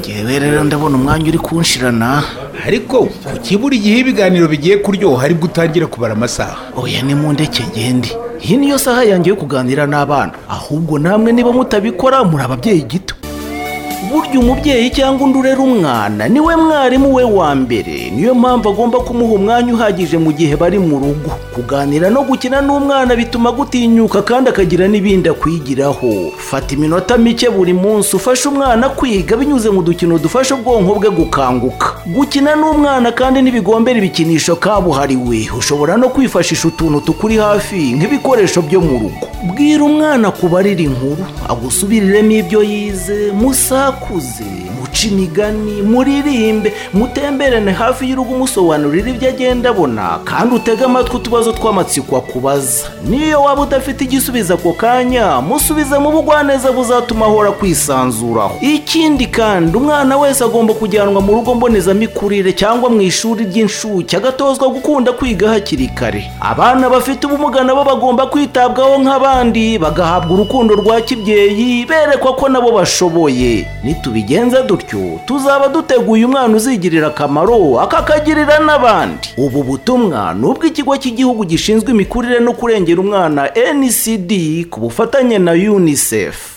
ngewe rero ndabona umwanya uri kunshirana ariko kuki buri gihe ibiganiro bigiye kuryoha aribwo utangira kubara amasaha oya ni mu ndeke ngende iyi niyo saha yanjye yo kuganira n'abana ahubwo namwe niba mutabikora muri ababyeyi gito burya umubyeyi cyangwa undi urera umwana niwe mwarimu we wa mbere niyo mpamvu agomba kumuha umwanya uhagije mu gihe bari mu rugo kuganira no gukina n'umwana bituma gutinyuka kandi akagira n'ibindi akwigiraho fata iminota mike buri munsi ufashe umwana kwiga binyuze mu dukino dufasha ubwonko bwe gukanguka gukina n'umwana kandi ntibigombera ibikinisho kabuhariwe ushobora no kwifashisha utuntu tukuri hafi nk'ibikoresho byo mu rugo bwira umwana kubarira inkuru agusubiriremo ibyo yize musa akuze muce imigani muririmbe mutemberane hafi y'urugo umusobanurira ibyo agenda abona kandi utege amatwi utubazo tw'amatsiko akubaza niyo waba udafite igisubizo ako kanya musubize mu bugwaneza buzatuma ahora kwisanzuraho ikindi kandi umwana wese agomba kujyanwa mu rugo mbonezamikurire cyangwa mu ishuri ry'inshuke agatozwa gukunda kwiga hakiri kare abana bafite ubumuga nabo bagomba kwitabwaho nk'abandi bagahabwa urukundo rwa kibyeyi berekwa ko nabo bashoboye nitubigenza dutyo tuzaba duteguye umwana uzigirira akamaro akakagirira n'abandi ubu butumwa ni ubw'ikigo cy'igihugu gishinzwe imikurire no kurengera umwana ncd ku bufatanye na unicef